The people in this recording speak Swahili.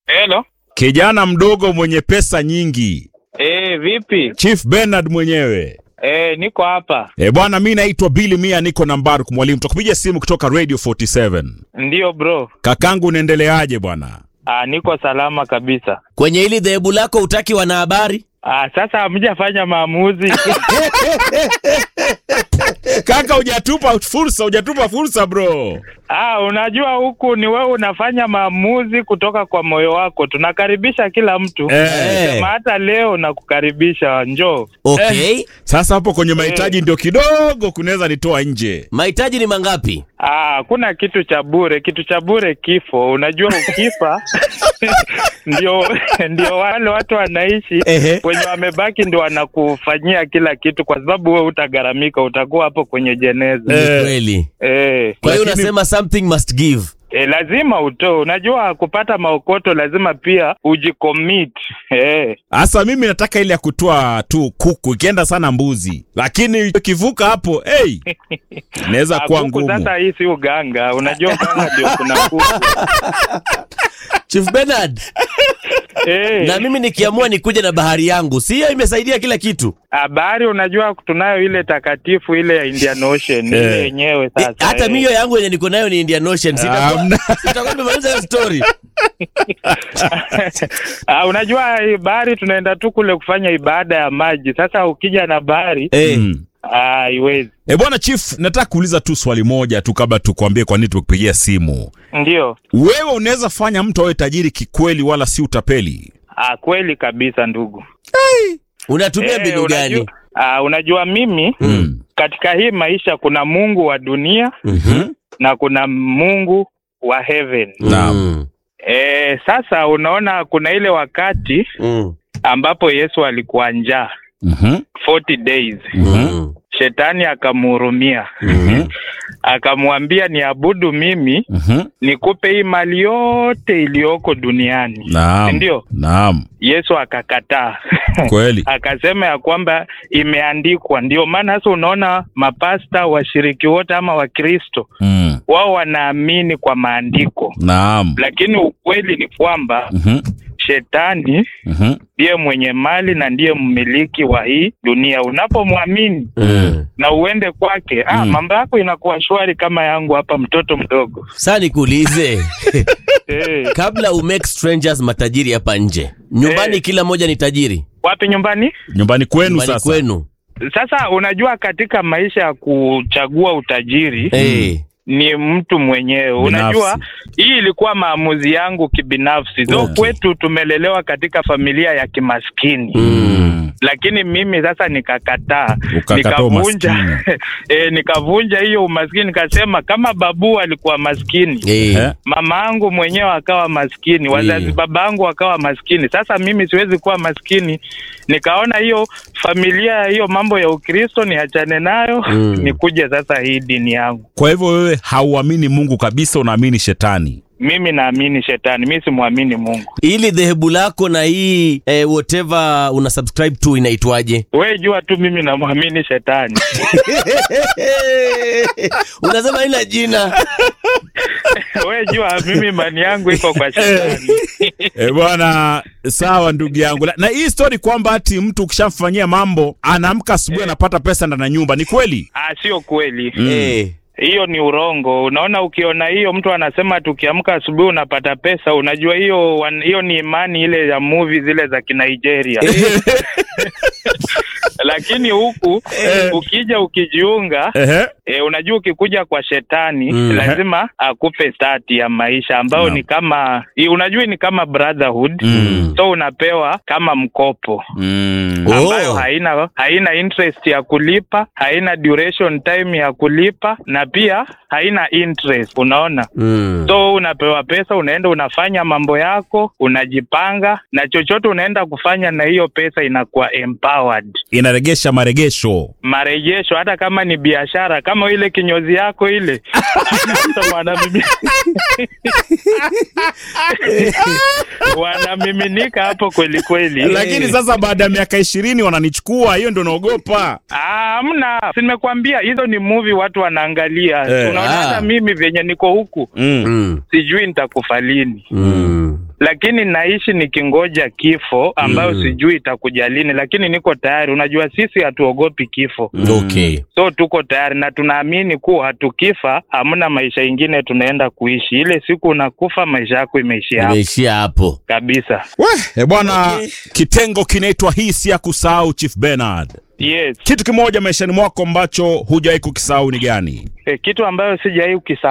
Hello. Kijana mdogo mwenye pesa nyingi, Eh, vipi? Chief Bernard mwenyewe. Eh, niko hapa. E bwana, mi naitwa Billy Mia, niko na Mbaruk mwalimu, tukupigia simu kutoka Radio 47. Ndio bro. Kakangu, unaendeleaje bwana? Ah, niko salama kabisa. Kwenye hili dhehebu lako utaki wanahabari? Ah, sasa hamjafanya maamuzi. Kaka, hujatupa fursa, hujatupa fursa bro. ah, unajua huku ni wewe unafanya maamuzi kutoka kwa moyo wako. Tunakaribisha kila mtu. Eh. Sema hata leo nakukaribisha, njoo. Okay. Sasa hapo kwenye mahitaji ndio kidogo kunaweza nitoa nje. Mahitaji ni mangapi? Ah, kuna kitu cha bure, kitu cha bure kifo. Unajua ukifa ndio ndio wale watu wanaishi Ehe. wenye wamebaki ndio wanakufanyia kila kitu, kwa sababu wewe utagharamika, utakuwa hapo kwenye jeneza Ni Eh. kweli. eh. Kwa hiyo Lakini- unasema something must give. E, lazima utoe. Unajua kupata maokoto lazima pia ujicommit. Eh. Sasa mimi nataka ile ya kutoa tu kuku, ikienda sana mbuzi, lakini ikivuka hapo hey, inaweza Ah, kuwa kuku ngumu. Sasa hii si uganga, unajua uganga ndio kuna kuku Chief Bernard, eh. na mimi nikiamua nikuje na bahari yangu, si hiyo imesaidia kila kitu? Habari, unajua tunayo ile takatifu ile ya Indian Ocean ile Eh. yenyewe Eh, sasa. hata eh. mimi hiyo yangu yenye niko nayo ni Indian Ocean. Sitakuwa Hamna. sitakuwa nimemaliza hiyo story. ah, unajua hii bahari tunaenda tu kule kufanya ibada ya maji. Sasa ukija na bahari Eh. Mm. ah, haiwezi. E bwana Chief, nataka kuuliza tu swali moja tu kabla tukwambie kwa nini tumekupigia simu. Ndio. Wewe unaweza fanya mtu awe tajiri kikweli, wala si utapeli? Ah, kweli kabisa ndugu. Unatumia Eh, mbinu unajua- gani? Ah, unajua mimi Mm. katika hii maisha kuna Mungu wa dunia Mhm. na kuna Mungu wa heaven. Naam. Mm. E, sasa unaona kuna ile wakati Mm. ambapo Yesu alikuwa njaa Mhm. 40 days. Mm. Shetani akamhurumia Mhm. akamwambia niabudu mimi Mhm. nikupe hii mali yote iliyoko duniani. Naam. Ndio. Naam. Yesu akakataa Kweli. akasema ya kwamba imeandikwa. Ndio maana sasa unaona mapasta washiriki wote ama Wakristo Mm. wao wanaamini kwa maandiko, Naam. lakini ukweli ni kwamba Mhm. shetani Mhm. ndiye mwenye mali na ndiye mmiliki wa hii dunia. Unapomwamini Mm. na uende kwake, ah, Mm. mambo yako inakuwa shwari kama yangu hapa, mtoto mdogo Sasa nikuulize, eh. kabla umake strangers matajiri hapa nje, nyumbani Eh. kila moja ni tajiri? Wapi nyumbani? Nyumbani kwenu Nyumbani sasa. kwenu. Sasa unajua, katika maisha ya kuchagua utajiri Eh. ni mtu mwenyewe. Binafsi. Unajua, hii ilikuwa maamuzi yangu kibinafsi. Though Okay. kwetu tumelelewa katika familia ya kimaskini Mm. lakini mimi sasa nikakataa, Ukakataa nikavunja e, nikavunja hiyo umaskini, nikasema kama babu alikuwa maskini Eh. Eh? mama yangu mwenyewe akawa maskini, wazazi Mm. baba yangu wakawa maskini. Sasa mimi siwezi kuwa maskini. Nikaona hiyo familia, hiyo mambo ya Ukristo niachane nayo, Mm. nikuje sasa hii dini yangu. Kwa hivyo wewe hauamini Mungu kabisa, unaamini shetani. Mimi naamini shetani, mi simwamini Mungu. Ili dhehebu lako na hii eh, whatever una subscribe to inaitwaje? We jua tu mimi namwamini shetani. Unasema ina jina. We jua mimi imani yangu iko kwa shetani. E bwana, sawa ndugu yangu. La- Na hii story kwamba ati mtu ukishamfanyia mambo anaamka asubuhi anapata pesa ndani ya nyumba, ni kweli? Ah, sio kweli. Eh. hiyo ni urongo. Unaona, ukiona hiyo mtu anasema tukiamka asubuhi unapata pesa, unajua hiyo wan- hiyo ni imani ile ya movie zile za Kinigeria. Lakini huku ukija ukijiunga Ehe. E, unajua ukikuja kwa shetani Mm. lazima akupe stati ya maisha ambayo Naam. ni kama i- unajua ni kama brotherhood Mm. so unapewa kama mkopo Mm. Oh. ambayo haina haina interest ya kulipa, haina duration time ya kulipa na pia haina interest, unaona. Mm. So unapewa pesa, unaenda unafanya mambo yako, unajipanga na chochote unaenda kufanya na hiyo pesa inakuwa empowered. Inaregesha maregesho. Marejesho hata kama ni biashara, kama ile kinyozi yako ile Sasa wanamimi- wanamiminika hapo kweli kweli. Lakini sasa baada ya miaka ishirini wananichukua, hiyo ndo naogopa. Ah, Hamna, si nimekuambia hizo ni movie watu wanaangalia. Eh, Unaona ah. hata mimi venye niko huku Mm. Mm. sijui nitakufa lini. Mm. lakini naishi nikingoja kifo ambayo Mm. sijui itakuja lini, lakini niko tayari. Unajua sisi hatuogopi kifo, Okay. so tuko tayari na tunaamini kuwa tukifa hamna maisha ingine tunaenda kuishi. Ile siku unakufa, maisha yako imeishia hapo Imeishia hapo. kabisa. We, e bwana Okay. kitengo kinaitwa hii si ya kusahau Chief Bernard. Yes. Kitu kimoja maishani mwako ambacho hujawahi kukisahau ni gani? E, kitu ambayo sijawahi ukisa